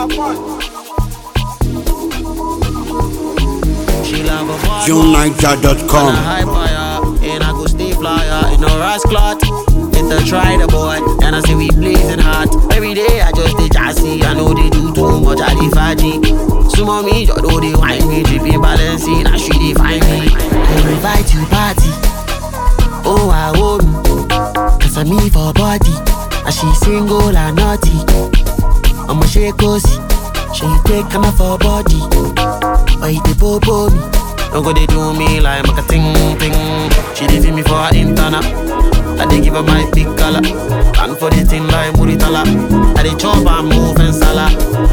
She love a bad JuneNiger.com. And a high fire, and I go stay flyer. You know, Ras clot. It's a try the boy, and I say we blazing hot. Every day I just dey jassy. I know they do too much, I dey faji. Sumo me, just know they wine me, dripping balancing. Now she dey find me. I invite you party. Oh, I hold me. Cause I'm me for body. And she single and naughty. I'ma shake cozy. She take come for body. But it dey bobo me. Don't go they do me like make a ting ting. She dey feel me for her internal. I dey give her my big color. And for the thing like Muritala. I dey chop and move and sala.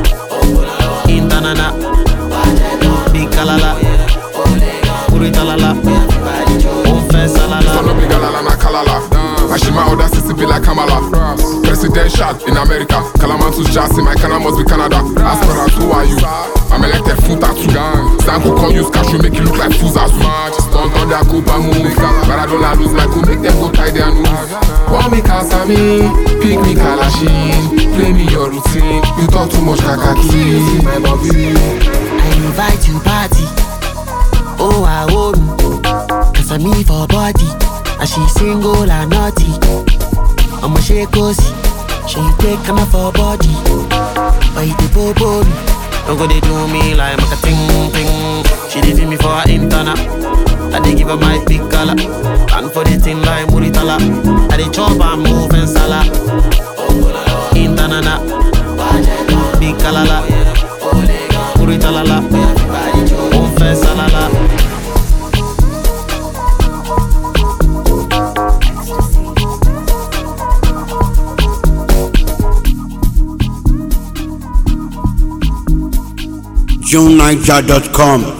Internana. Big kalala. Muritalala. Move and salala. Turn up the galala na kalala. Ashima order sissy be like Kamala. Presidential in America. Kalamantus Jassy, my Kana must be Canada. Aspirant, who are you? I'm elected full tattoo. Zanku come use cash, you make it look like fools as much. Stunt on their Copa move. Maradona lose like who make them go tie their noose. Want me Kasami, pick me Kalashin. Play me your routine. You talk too much kakaki. My bobby. I invite you party. Oh, I hold me. Cause I'm me for body. And she single and naughty. I'ma shake cozy. She take come for body. But it dey bobo me. Don't go they do me like make a ting ting. She dey feel me for her internal. I dey give her my big color. And for the thing like Muritala. I dey chop and move and sala. Internana. Big kalala. Muritalala. Move and salala. JuneNiger.com.